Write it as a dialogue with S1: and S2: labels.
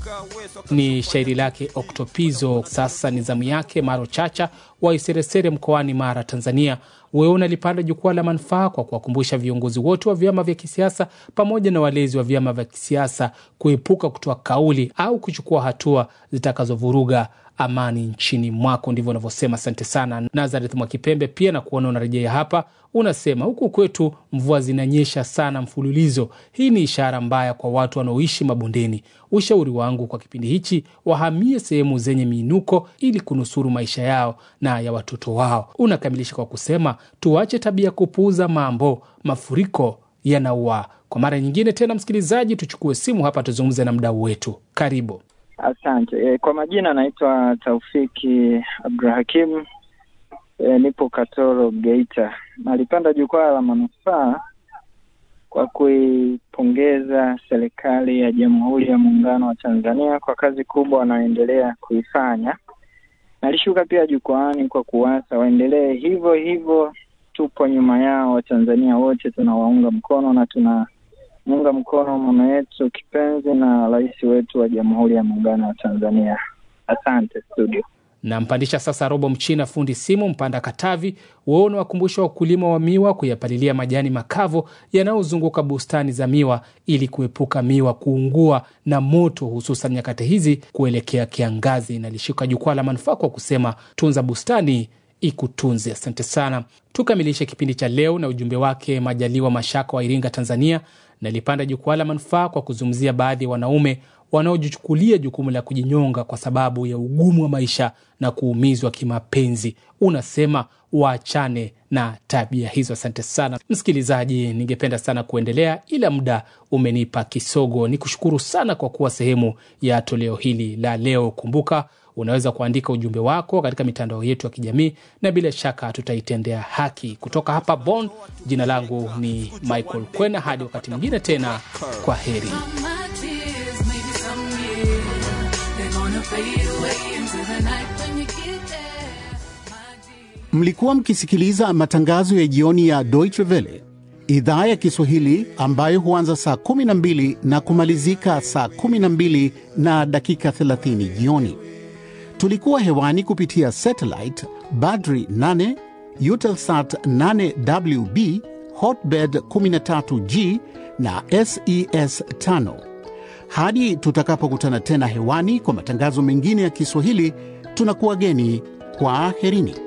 S1: Ni shairi lake Oktopizo. Sasa ni zamu yake Maro Chacha wa Iseresere mkoani Mara, Tanzania. Wewe unalipanda jukwaa la manufaa kwa kuwakumbusha viongozi wote wa vyama vya kisiasa pamoja na walezi wa vyama vya kisiasa kuepuka kutoa kauli au kuchukua hatua zitakazovuruga amani nchini mwako. Ndivyo unavyosema. Asante sana Nazareth Mwakipembe, pia na kuona unarejea hapa. Unasema huku kwetu mvua zinanyesha sana mfululizo. Hii ni ishara mbaya kwa watu wanaoishi mabondeni. Ushauri wangu kwa kipindi hichi, wahamie sehemu zenye miinuko ili kunusuru maisha yao na ya watoto wao. Unakamilisha kwa kusema tuache tabia kupuuza mambo, mafuriko yanaua. Kwa mara nyingine tena, msikilizaji, tuchukue simu hapa tuzungumze na mdau wetu. Karibu.
S2: Asante. E, kwa majina naitwa Taufiki Abdurahakim. E, nipo Katoro, Geita. Nalipanda jukwaa la manufaa kwa kuipongeza serikali ya Jamhuri ya Muungano wa Tanzania kwa kazi kubwa wanaoendelea kuifanya. Nalishuka pia jukwaani kwa kuwasa waendelee hivyo hivyo. Tupo nyuma yao, Watanzania wote tunawaunga mkono na tuna muunga mkono mama yetu kipenzi na rais wetu wa Jamhuri ya Muungano wa Tanzania. Asante studio.
S1: Nampandisha sasa Robo Mchina, fundi simu Mpanda Katavi. Wao unawakumbusha wakulima wa miwa kuyapalilia majani makavu yanayozunguka bustani za miwa ili kuepuka miwa kuungua na moto, hususan nyakati hizi kuelekea kiangazi. Nalishika jukwaa la manufaa kwa kusema tunza bustani ikutunze. Asante sana. Tukamilishe kipindi cha leo na ujumbe wake Majaliwa Mashaka wa Iringa, Tanzania. Nalipanda jukwaa la manufaa kwa kuzungumzia baadhi ya wanaume wanaojichukulia jukumu la kujinyonga kwa sababu ya ugumu wa maisha na kuumizwa kimapenzi. Unasema waachane na tabia hizo. Asante sana msikilizaji, ningependa sana kuendelea ila muda umenipa kisogo. Ni kushukuru sana kwa kuwa sehemu ya toleo hili la leo. Kumbuka unaweza kuandika ujumbe wako katika mitandao yetu ya kijamii na bila shaka tutaitendea haki. Kutoka hapa Bonn, jina langu ni Michael Kwena. Hadi wakati mwingine tena, kwa heri.
S3: Mlikuwa mkisikiliza matangazo ya jioni ya Deutsche Welle idhaa ya Kiswahili ambayo huanza saa 12 na kumalizika saa 12 na dakika 30 jioni. Tulikuwa hewani kupitia satellite Badri 8, Eutelsat 8WB, Hotbird 13G na SES 5. Hadi tutakapokutana tena hewani kwa matangazo mengine ya Kiswahili, tunakuwa geni kwa aherini.